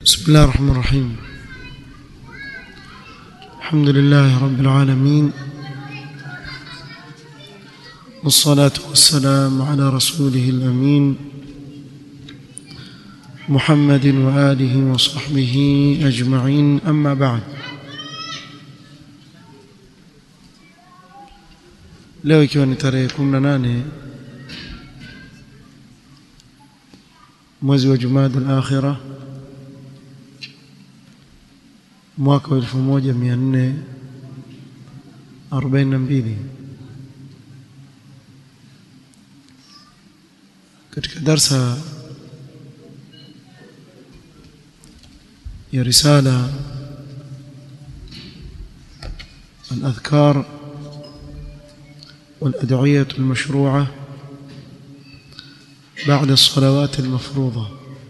بسم الله الرحمن الرحيم الحمد لله رب العالمين والصلاة والسلام على رسوله الأمين محمد وآله وصحبه أجمعين أما بعد leo ikiwa ni tarehe 18 mwezi wa Jumada al-Akhirah mwaka wa 1442 katika darsa ya risala الأذكار والأدعية المشروعة بعد الصلوات المفروضة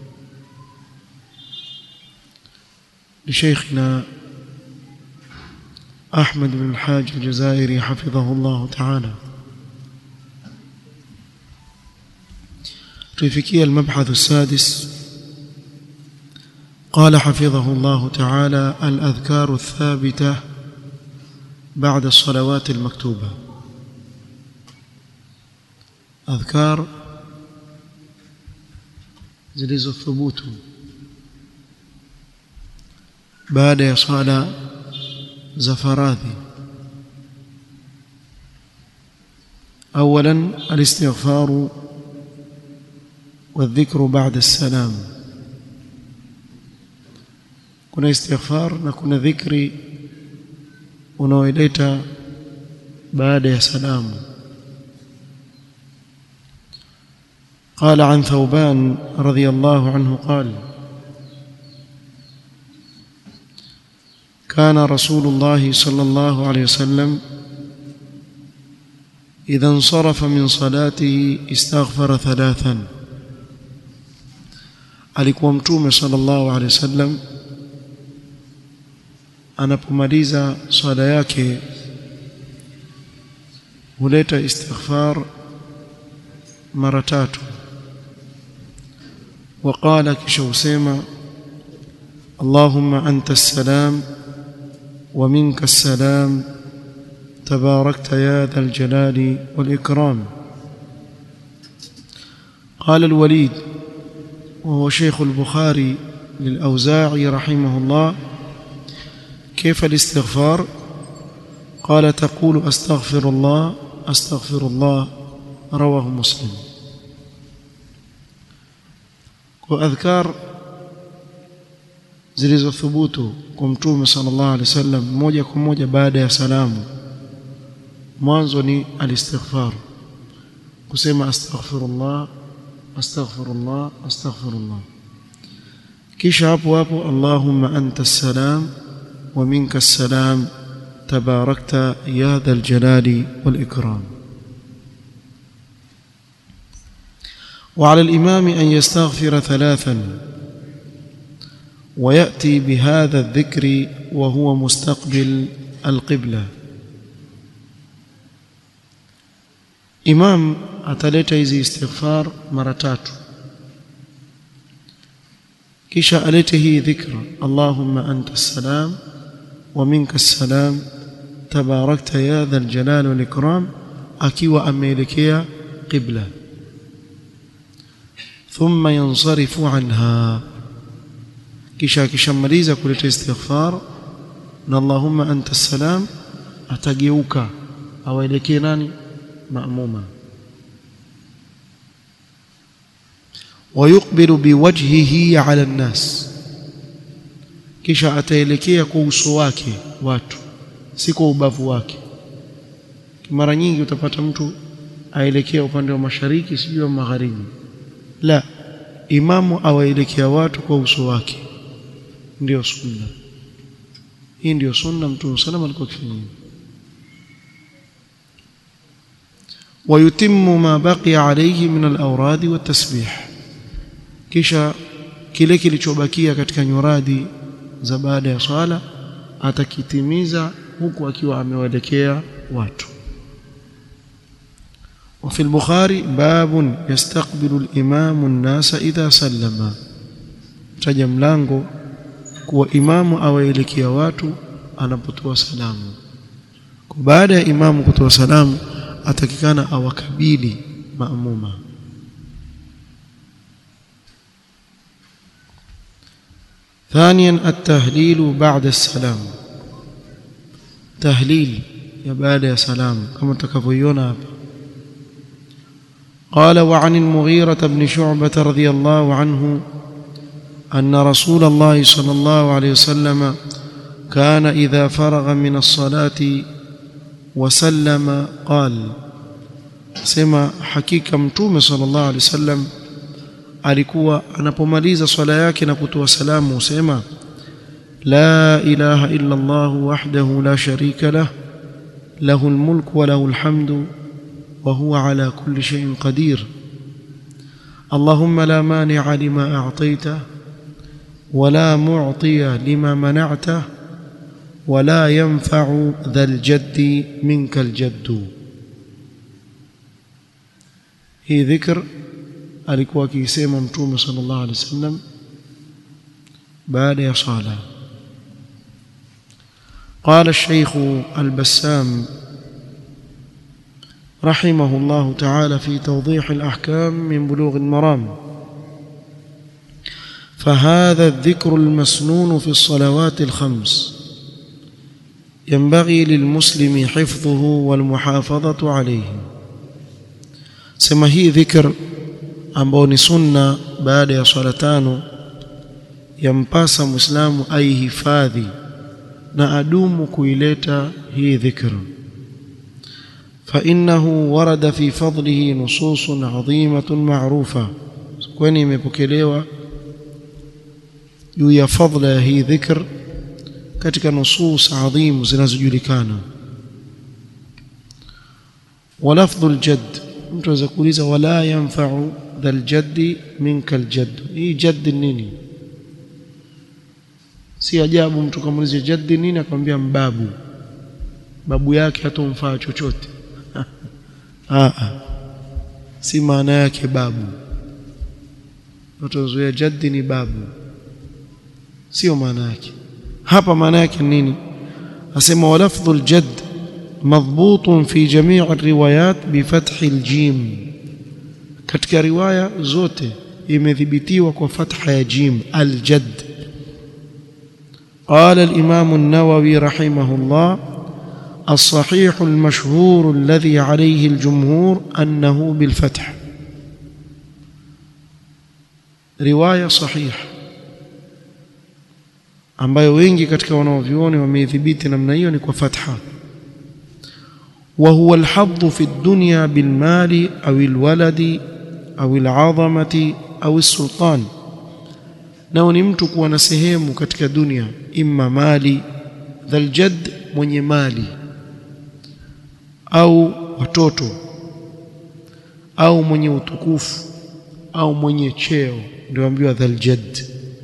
لشيخنا أحمد بن الحاج الجزائري حفظه الله تعالى تفكي المبحث السادس قال حفظه الله تعالى الأذكار الثابتة بعد الصلوات المكتوبة أذكار zilizothubutu baada ya swala za faradhi اولا الاستغفار والذكر بعد السلام kuna istighfar na kuna dhikri unaoileta baada ya salamu قال عن ثوبان رضي الله عنه قال كان رسول الله صلى الله عليه وسلم إذا انصرف من صلاته استغفر ثلاثا alikuwa mtume sallallahu alaihi wasallam anapomaliza swala yake huleta istighfar mara tatu وقال كشوسيما اللهم أنت السلام ومنك السلام تباركت يا ذا الجلال والإكرام قال الوليد وهو شيخ البخاري للأوزاعي رحمه الله كيف الاستغفار قال تقول أستغفر الله أستغفر الله رواه مسلم واذكار zilizothubutu kwa mtume sallallahu alaihi wasallam moja kwa moja baada ya salamu mwanzo ni alistighfar kusema astaghfirullah astaghfirullah astaghfirullah kisha hapo hapo allahumma anta salam wa minka salam tabarakta ya dhal jalali wal ikram وعلى الإمام أن يستغفر ثلاثا ويأتي بهذا الذكر وهو مستقبل القبلة إمام أتلت إذا استغفار مرتات كشا ألته ذكر اللهم أنت السلام ومنك السلام تباركت يا ذا الجلال والإكرام أكي وأميلكيا قبله ثم ينصرف عنها kisha akishamaliza kuleta istighfar na Allahumma anta salam atageuka awaelekee nani maamuma ويقبل بوجهه على الناس kisha ataelekea kwa uso wake watu si kwa ubavu wake mara nyingi utapata mtu aelekea upande wa mashariki sijui magharibi la imamu awaelekea watu kwa uso wake ndio sunna hii ndio sunna mtume salama alikuwa akifanya ويتم ما بقي عليه من الاوراد والتسبيح kisha kile kilichobakia katika nyuradi za baada ya swala atakitimiza huku akiwa amewaelekea watu وفي البخاري باب يستقبل الإمام الناس إذا سلم taja mlango kuwa imamu awaelekea watu anapotoa salamu baada ya imamu kutoa salamu atakikana awakabili maamuma ثانيا التهليل بعد السلام تهليل يا بعد يا سلام كما تكفيون قال وعن المغيرة بن شعبة رضي الله عنه أن رسول الله صلى الله عليه وسلم كان إذا فرغ من الصلاة وسلم قال سما حقيقة متوم صلى الله عليه وسلم alikuwa anapomaliza swala yake na kutoa salamu husema la ilaha illa Allah wahdahu la sharika lah lahu almulku wa lahu alhamdu wa huwa ala kulli shay'in qadir اللهم لا مانع لما أعطيته ولا معطي لما منعته ولا ينفع ذا الجد منك الجد هي ذكر alikuwa akiisema mtume sallallahu alaihi wasallam baada ya sala قال الشيخ البسام رحمه الله تعالى في توضيح الأحكام من بلوغ المرام فهذا الذكر المسنون في الصلوات الخمس ينبغي للمسلم حفظه والمحافظة عليه سما هي ذكر ambao ni sunna baada ya swala tano yampasa muislamu aihifadhi na adumu kuileta hii dhikr فإنه ورد في فضله نصوص عظيمة معروفة kwani imepokelewa juu ya fadla ya hii dhikr katika nusus adhimu zinazojulikana ولفظ الجد mtu aweza kuuliza wala yanfa'u dhal jaddi minka aljadd hii jaddi nini si ajabu mtu kamuuliza jaddi nini akamwambia mbabu babu yake hatomfaa chochote a si maana yake babu watazoea jaddi ni babu sio maana yake hapa maana yake nini asema walafdhu aljadd مضبوط في جميع الروايات بفتح الجيم katika riwaya zote imethibitiwa kwa fatha ya jim aljad قال الإمام النووي رحمه الله الصحيح المشهور الذي عليه الجمهور أنه بالفتح رواية صحيح ambayo wengi katika wanaovioni wameithibiti namna hiyo ni kwa fatha وهو الحظ في الدنيا بالمال أو الولد أو العظمة أو السلطان nao ni mtu kuwa na sehemu katika dunia imma mali dhaljad mwenye mali au watoto au mwenye utukufu au mwenye cheo ndio ambiwa dhaljad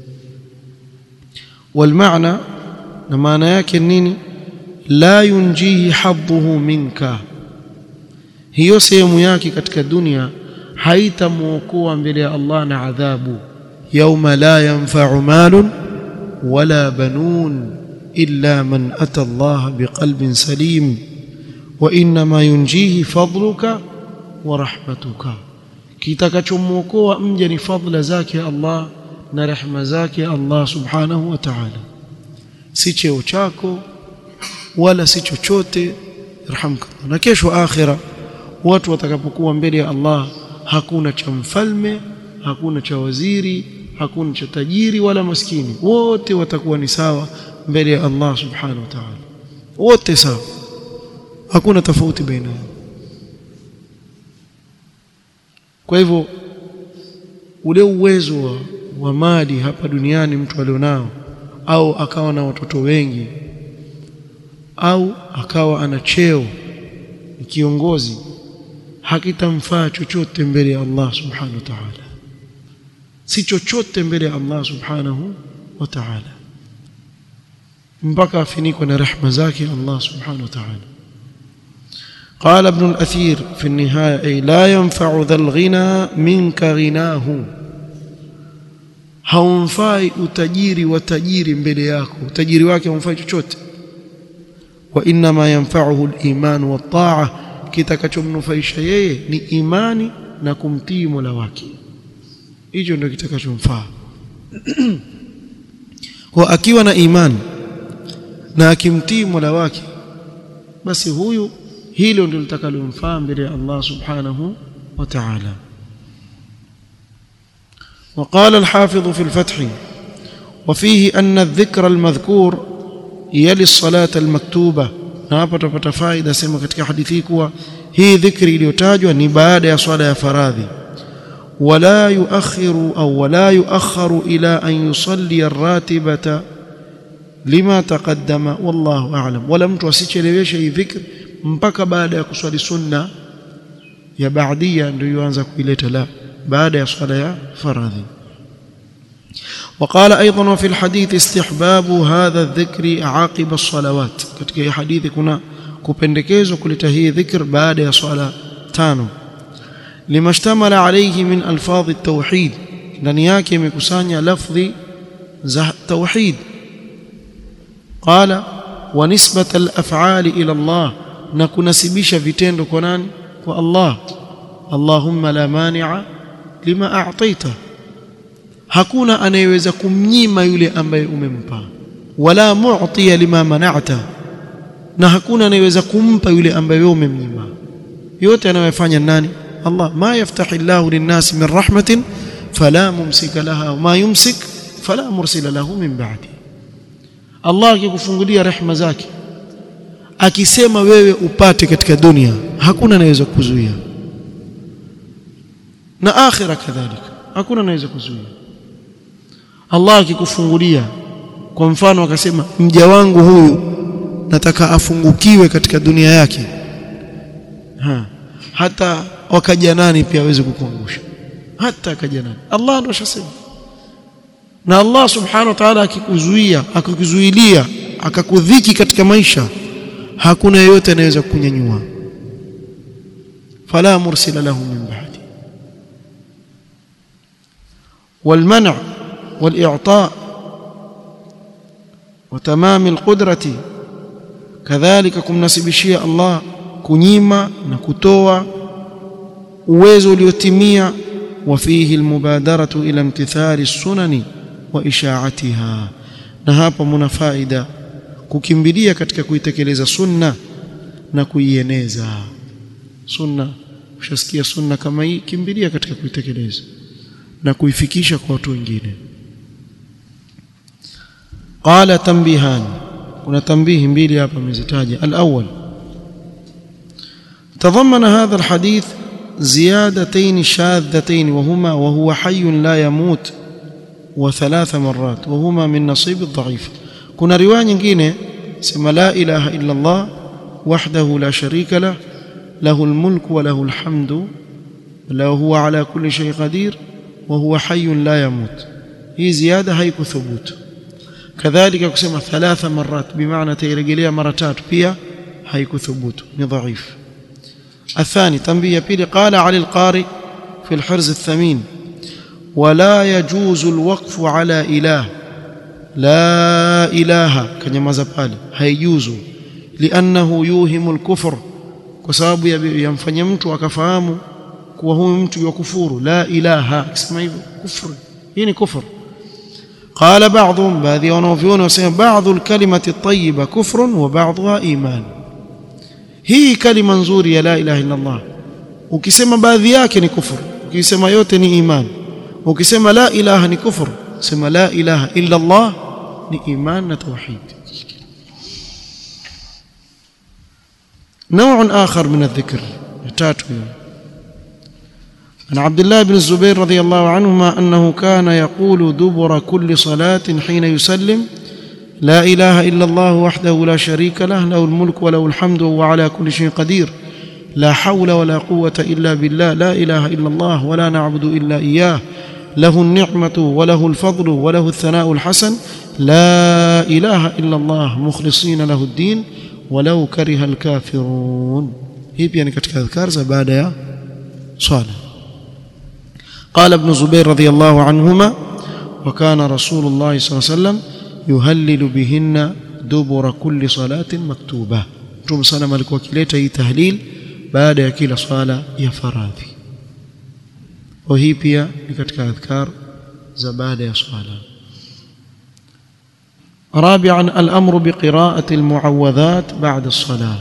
walmaana na maana yake nini la yunjihi hadhuhu minka hiyo sehemu yake katika dunia haitamwokoa mbele ya Allah na adhabu yauma la yanfa'u malun wala banun illa man ata Allah biqalbin salim wa inma yunjihi fadluka wa rahmatuka kitakachomwokoa mja ni fadla zake Allah na rehema zake Allah subhanahu wa ta'ala si cheo chako wala si chochote irhamkallah na kesho akhira watu watakapokuwa mbele ya Allah hakuna cha mfalme hakuna cha waziri hakuna cha tajiri wala maskini wote watakuwa ni sawa mbele ya Allah subhanahu wa ta'ala wote sawa hakuna tofauti baina yao kwa hivyo ule uwezo wa, wa mali hapa duniani mtu alionao au akawa na watoto wengi au akawa ana cheo ni kiongozi hakitamfaa chochote mbele ya Allah subhanahu wa ta'ala si chochote mbele ya Allah subhanahu wa ta'ala mpaka afinikwe na rehema zake Allah subhanahu wa ta'ala قال ابن الأثير في النهاية أي لا ينفع ذا الغنى منك غناه haumfai utajiri wa tajiri mbele yako utajiri wake haumfai chochote wa inma yanfa'uhu al-iman wa taa kitakachomnufaisha yeye ni imani na kumtii Mola wake hicho ndio kitakachomfaa kwa akiwa na imani na akimtii Mola wake basi huyu hilo ndio litakalomfaa mbele ya Allah subhanahu wa ta'ala وقال الحافظ في الفتح وفيه أن الذكر المذكور يلي الصلاة المكتوبة na hapa tutapata faida sema katika hadithi kuwa hii dhikri iliyotajwa ni baada ya swala ya faradhi wala yuakhiru au wala yuakharu ila an yusalli ar-ratibata lima taqaddama wallahu a'lam wala mtu asicheleweshe hii dhikr mpaka baada ya kuswali sunna ya baadia ndio yuanza kuileta la baada ya swala ya faradhi وقال ايضا وفي الحديث استحباب هذا الذكر عقب الصلوات katika hii hadithi kuna kupendekezwa kuleta hii dhikr baada ya swala tano limashtamala alayhi min alfadh at-tauhid ndani yake imekusanya lafdhi za tauhid qala wa nisbat al-af'ali ila Allah na kunasibisha vitendo kwa nani kwa Allah Allahumma la mani'a lima a'taita hakuna anayeweza kumnyima yule ambaye umempa wala mu'tiya lima mana'ta na hakuna anayeweza kumpa yule ambaye wewe umemnyima yote anayofanya nani Allah ma yaftahi Allahu lin-nas min rahmatin fala mumsika laha wa ma yumsik fala mursila lahu min ba'di Allah akikufungulia rehema zake akisema wewe upate katika dunia hakuna anayeweza kuzuia na akhira kadhalika hakuna anaweza kuzuia Allah akikufungulia kwa mfano akasema mja wangu huyu nataka afungukiwe katika dunia yake ha. hata wakaja nani pia aweze kukuangusha hata akaja nani Allah ndo ashasema na Allah subhanahu wa ta'ala akikuzuia akikuzuilia akakudhiki katika maisha hakuna yeyote anayeweza kukunyanyua fala mursila lahu min ba'di والمنع والإعطاء وتمام القدرة كذلك kumnasibishia Allah kunyima na kutoa uwezo uliotimia وفيه المبادرة إلى امتثال السنن وإشاعتها na hapa mna faida kukimbilia katika kuitekeleza sunna na kuieneza sunna ushasikia sunna kama hii kimbilia katika kuitekeleza na kuifikisha kwa watu wengine qala tanbihan kuna tambihi mbili hapa amezitaja al-awwal تضمن هذا الحديث زيادتين شاذتين وهما وهو حي لا يموت وثلاث مرات وهما من نصيب الضعيف كنا روايه nyingine sema la ilaha illa Allah wahdahu la sharika lah له الملك وله الحمد وهو على كل شيء قدير وهو حي لا يموت هي زياده هيكو ثبوت كذلك kusema ثلاث مرات بمعنى تيرجليا mara tatu pia haiku thubutu ni dhaif الثاني تنبيه بيلي قال علي القارئ في الحرز الثمين ولا يجوز الوقف على إله لا إله كنيمازا بالي هيجوز لأنه يوهم الكفر كسبب يمفanya mtu akafahamu kuwa huyu mtu yakufuru la ilaha akisema hivyo kufru hii ni kufur قال بعضهم baadhi wanaoviona wasema baadhi alkalimati at-tayyiba kufrun wa ba'dha iman hii kalima nzuri ya la ilaha illa Allah ukisema baadhi yake ni kufur ukisema yote ni iman ukisema la ilaha ni kufur sema la ilaha illa Allah ni iman na tauhid نوع آخر من الذكر تاتو عن عبد الله بن الزبير رضي الله عنهما أنه كان يقول دبر كل صلاة حين يسلم لا إله إلا الله وحده لا شريك له له الملك وله الحمد وهو على كل شيء قدير لا حول ولا قوة إلا بالله لا إله إلا الله ولا نعبد إلا إياه له النعمة وله الفضل وله الثناء الحسن لا إله إلا الله مخلصين له الدين ولو كره الكافرون هي يعني katika adhkar za baada ya swala قال ابن زبير رضي الله عنهما وكان رسول الله صلى الله عليه وسلم يهلل بهن دبر كل صلاة مكتوبة Mtume sana alikuwa akileta hii tahlil baada ya kila swala ya faradhi. Kwa hii pia ni katika adhkar za baada ya swala. رابعا الأمر بقراءة المعوذات بعد الصلاة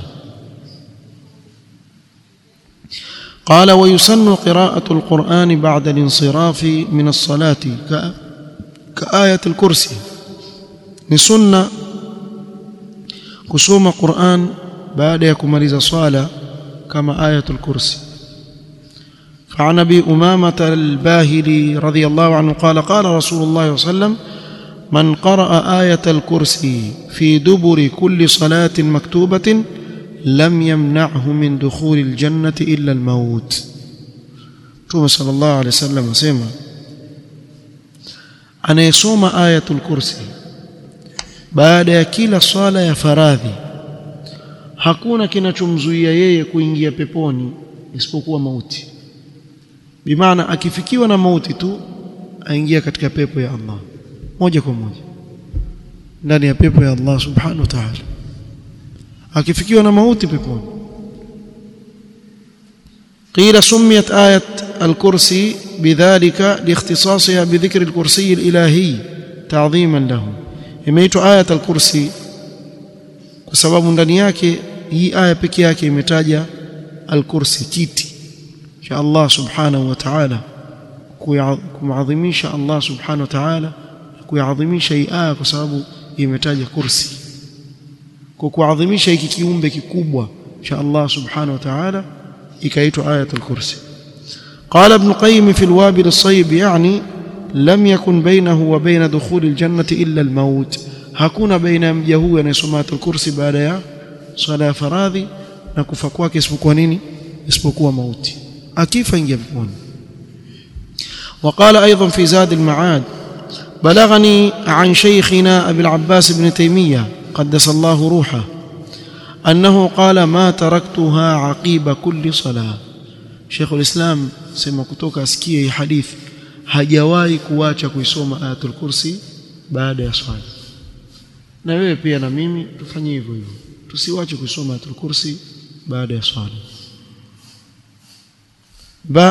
قال ويسن قراءة القرآن بعد الانصراف من الصلاة كآية الكرسي نسنة كسوم قرآن بعد يكمل صلاة كما آية الكرسي فعن أبي أمامة الباهلي رضي الله عنه قال قال رسول الله صلى الله عليه وسلم من قرأ آية الكرسي في دبر كل صلاة مكتوبة لم يمنعه من دخول الجنة إلا الموت توما صلى الله عليه وسلم سيما anayesoma ayatul kursi baada ya kila swala ya faradhi hakuna kinachomzuia yeye kuingia peponi isipokuwa mauti bimaana akifikiwa na mauti tu aingia katika pepo ya Allah moja kwa moja ndani ya pepo ya Allah subhanahu wa ta'ala akifikiwa na mauti peponi قيل سميت آية الكرسي بذلك لاختصاصها بذكر الكرسي الإلهي تعظيما له imeitwa ayat al-kursi kwa sababu ndani yake hii aya pekee yake imetaja al-kursi kiti cha Allah subhanahu wa ta'ala kuadhimisha Allah subhanahu wa ta'ala kuadhimisha hii aya kwa sababu imetaja kursi kwa kuadhimisha hiki kiumbe kikubwa cha Allah subhanahu wa ta'ala ikaitwa ayatul kursi قال ابن قيم في الوابل الصيب يعني لم يكن بينه وبين دخول الجنة إلا الموت hakuna baina ya mja huyu anayesoma ayatul kursi baada ya swala ya faradhi na kufa kwake isipokuwa nini isipokuwa mauti akifa ingia peponi وقال أيضا في زاد المعاد بلغني عن شيخنا أبي العباس بن تيمية قدس الله روحه أنه قال ما تركتها عقيب كل صلاة شيخ الإسلام سيما كتوك أسكيه حديث hajawahi kuacha kuisoma ayatul kursi baada ya swala na wewe pia na mimi tufanye hivyo hivyo tusiwache kuisoma ayatul kursi baada ya swala ba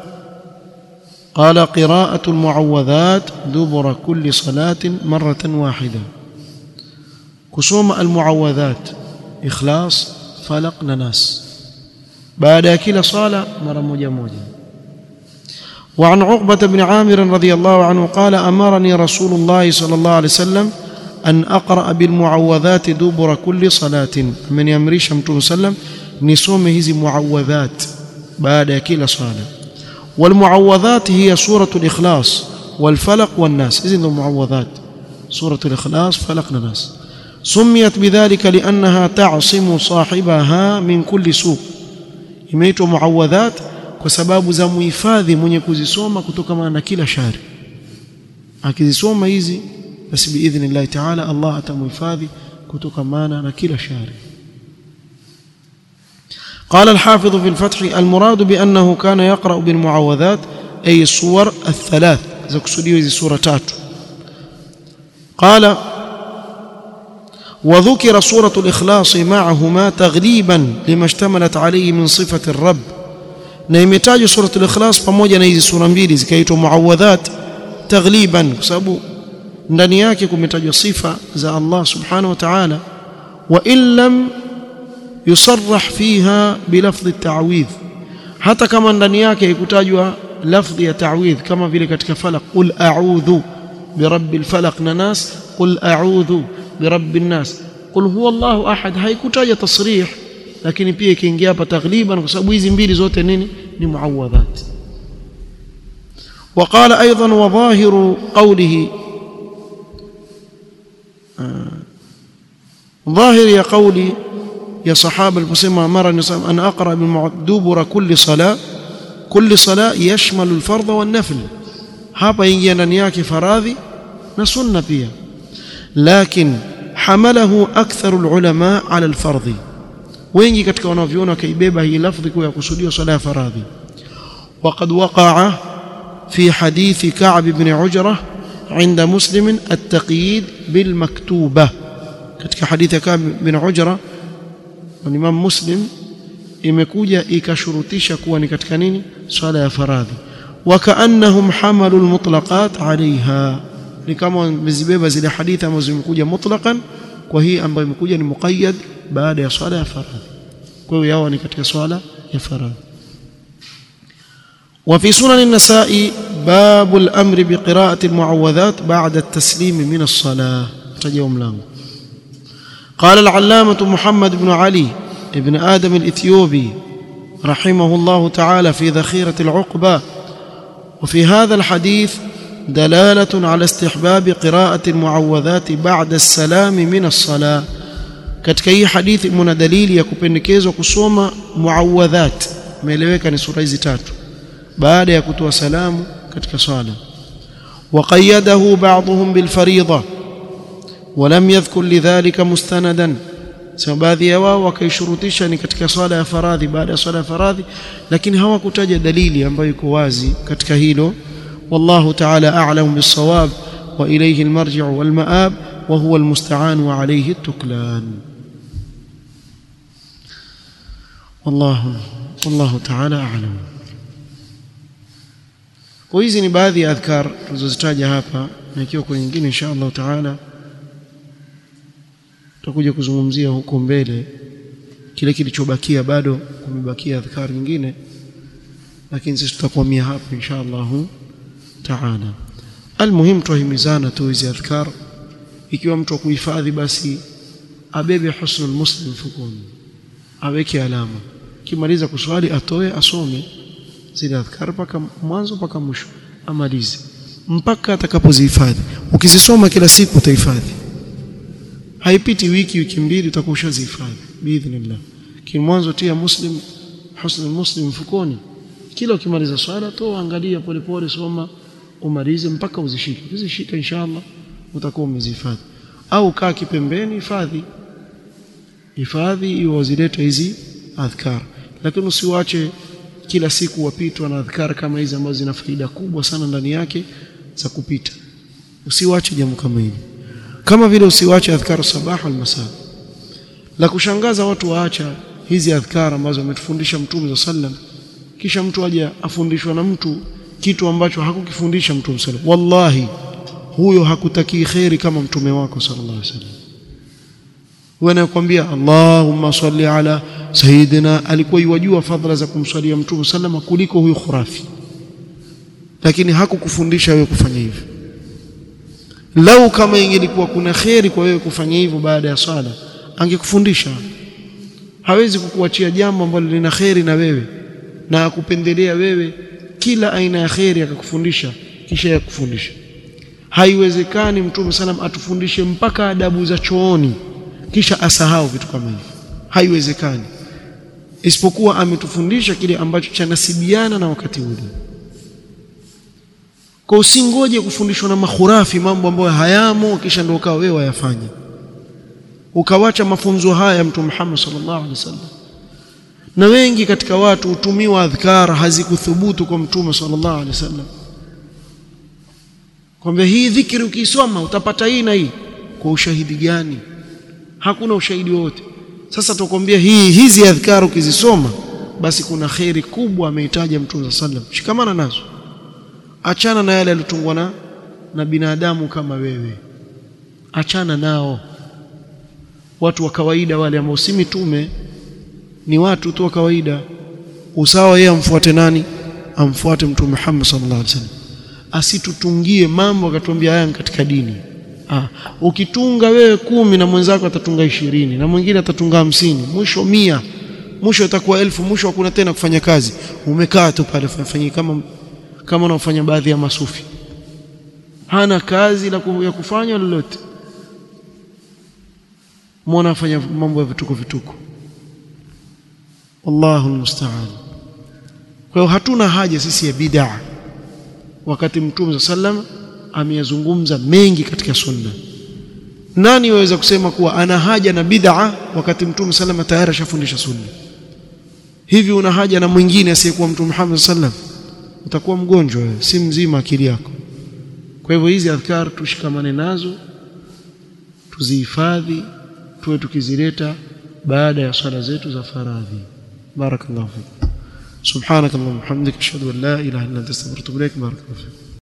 قال قراءة المعوذات دبر كل صلاة مرة واحدة كسوم المعوذات إخلاص فلق ناس بعد كل صلاة مرة موجة موجة وعن عقبة بن عامر رضي الله عنه قال أمرني رسول الله صلى الله عليه وسلم أن أقرأ بالمعوذات دبر كل صلاة من يمريش متون سلم نسوم هذه معوذات بعد كل صلاة والمعوذات هي سورة الإخلاص والفلق والناس إذن المعوذات سورة الإخلاص فلق الناس سميت بذلك لأنها تعصم صاحبها من كل سوء imeitwa muawadhat kwa sababu za muhifadhi mwenye kuzisoma kutokana na kila shari akizisoma hizi basi biidhnillahi taala Allah atamuhifadhi kutokana na kila shari قال الحافظ في الفتح المراد بأنه كان يقرأ بالمعوذات أي الصور الثلاث إذا كسوديو هذه سورة تاتو قال وذكر سورة الإخلاص معهما تغليبا لما اشتملت عليه من صفة الرب نيمتاج سورة الإخلاص pamoja na hizi sura mbili zikaitwa muawadhat taghliban kwa sababu ndani yake kumetajwa sifa za Allah subhanahu wa ta'ala wa in lam yusarrah fiha bilafdhi at-ta'widh hata kama ndani yake haikutajwa lafdhi ya ta'widh kama vile katika falaq qul a'udhu birabbil falaq na nas qul a'udhu birabbi nnas qul huwa Allahu ahad haikutaja tasrih lakini pia ikiingia hapa taghliban kwa sababu hizi mbili zote nini ni muawadhat وقال ايضا وظاهر قوله ظاهر يا قولي يا صحابه المسلم امرني ان اقرا بالدبر كل صلاه كل صلاه يشمل الفرض والنفل hapa ingia ndani yake faradhi na sunna pia لكن حمله أكثر العلماء على الفرض wengi katika wanavyuona wakaibeba hii lafdhi kwa kusudia swala ya faradhi وقد وقع في حديث كعب بن عجرة عند مسلم التقييد بالمكتوبة katika hadithi ya Ka'b bin Ujra wa Imam Muslim imekuja ikashurutisha kuwa ni katika nini swala ya faradhi wakaannahum hamalu almutlaqat alaiha ni kama wamezibeba zile hadithi ambazo zimekuja mutlaqan kwa hii ambayo imekuja ni muqayyad baada ya swala ya faradhi kwa hiyo yao ni katika swala ya faradhi وفي سنن النساء باب الأمر بقراءة المعوذات بعد التسليم من الصلاة تجيهم لهم قال العلامة محمد بن علي ابن آدم الإثيوبي رحمه الله تعالى في ذخيرة العقبة وفي هذا الحديث دلالة على استحباب قراءة المعوذات بعد السلام من الصلاة katika hii hadithi mna dalili ya kupendekezwa kusoma muawadhat imeeleweka ni sura hizi tatu baada ya kutoa salamu katika swala وقيده بعضهم بالفريضة ولم يذكر لذلك مستندا sababu baadhi ya wao wakaishurutisha ni katika swala ya faradhi baada ya swala ya faradhi lakini hawakutaja dalili ambayo iko wazi katika hilo wallahu ta'ala a'lamu bis-sawab wa ilayhi al-marji'u wal-ma'ab wa huwa al-musta'an wa alayhi at-tuklan wallahu wallahu ta'ala a'lam kwa hizi ni baadhi ya adhkar tulizozitaja hapa na ikiwa kwa nyingine insha Allah ta'ala tutakuja kuzungumzia huko mbele kile kilichobakia bado kumebakia adhkar nyingine lakini sisi tutakwamia hapo insha Allah taala almuhim tuhimizana tu hizi adhkar ikiwa mtu akuhifadhi basi abebe husnul muslim fukuni aweke alama kimaliza kuswali atoe asome zile adhkar mpaka mwanzo mpaka mwisho amalize mpaka atakapozihifadhi ukizisoma kila siku utahifadhi haipiti wiki wiki mbili utakuwa ushazihifadhi biidhnillah lakini mwanzo tia muslim husnul muslim mfukoni kila ukimaliza swala toa angalia polepole soma umalize mpaka uzishike uzishike inshallah utakuwa umezihifadhi au kaa kipembeni hifadhi hifadhi iwe wazileta hizi adhkar lakini usiwache kila siku wapitwa na adhkar kama hizi ambazo zina faida kubwa sana ndani yake za kupita usiwache jambo kama hili kama vile usiwache adhkar sabah wal masa la kushangaza watu waacha hizi adhkar ambazo ametufundisha mtume sallam kisha mtu aje afundishwa na mtu kitu ambacho hakukifundisha mtume sallam wallahi huyo hakutaki khairi kama mtume wako sallallahu alaihi wasallam wanakuambia Allahumma salli ala sayyidina alikuwa yajua fadhila za kumswalia mtume sallama kuliko huyo khurafi lakini hakukufundisha wewe kufanya hivyo lau kama ingelikuwa kuna kheri kwa wewe kufanya hivyo baada ya swala angekufundisha hawezi kukuachia jambo ambalo lina kheri na wewe na akupendelea wewe kila aina ya kheri akakufundisha kisha yakufundisha haiwezekani mtume salam atufundishe mpaka adabu za chooni kisha asahau vitu kama hivi haiwezekani isipokuwa ametufundisha kile ambacho chanasibiana na wakati ule kwa usingoje kufundishwa na makhurafi mambo ambayo hayamo kisha ndio ukawa wewe wayafanya ukawacha mafunzo haya mtume Muhammad sallallahu alaihi wasallam na wengi katika watu hutumiwa adhkar hazikuthubutu kwa mtume sallallahu alaihi wasallam kwamba hii dhikri ukisoma utapata hii na hii kwa ushahidi gani hakuna ushahidi wote sasa tukwambia hii hizi adhkar ukizisoma basi kuna khairi kubwa ameitaja mtume sallallahu alaihi wasallam shikamana nazo achana na yale yalitungwa na na binadamu kama wewe achana nao watu wa kawaida wale ambao si mitume ni watu tu wa kawaida usawa yeye amfuate nani amfuate mtume Muhammad sallallahu alaihi wasallam asitutungie mambo akatuambia haya katika dini ah ukitunga wewe kumi na mwenzako atatunga ishirini na mwingine atatunga hamsini mwisho mia mwisho itakuwa elfu mwisho hakuna tena kufanya kazi umekaa tu pale fanyia kama kama unaofanya baadhi ya masufi hana kazi la ya kufanya lolote muona afanya mambo ya vituko vituko wallahu almusta'an kwa hiyo hatuna haja sisi ya bid'a wakati mtume sallam ameyazungumza mengi katika sunna nani waweza kusema kuwa ana haja na bid'a wakati mtume sallam tayari ashafundisha sunna hivi una haja na mwingine asiyekuwa mtume Muhammad sallam utakuwa mgonjwa wewe si mzima akili yako kwa hivyo hizi adhkar tushikamane nazo tuzihifadhi tuwe tukizileta baada ya swala zetu za faradhi barakallahu fik subhanakallahumma hamdika ashhadu an la ilaha illa anta astaghfiruka wa atubu ilaik barakallahu fik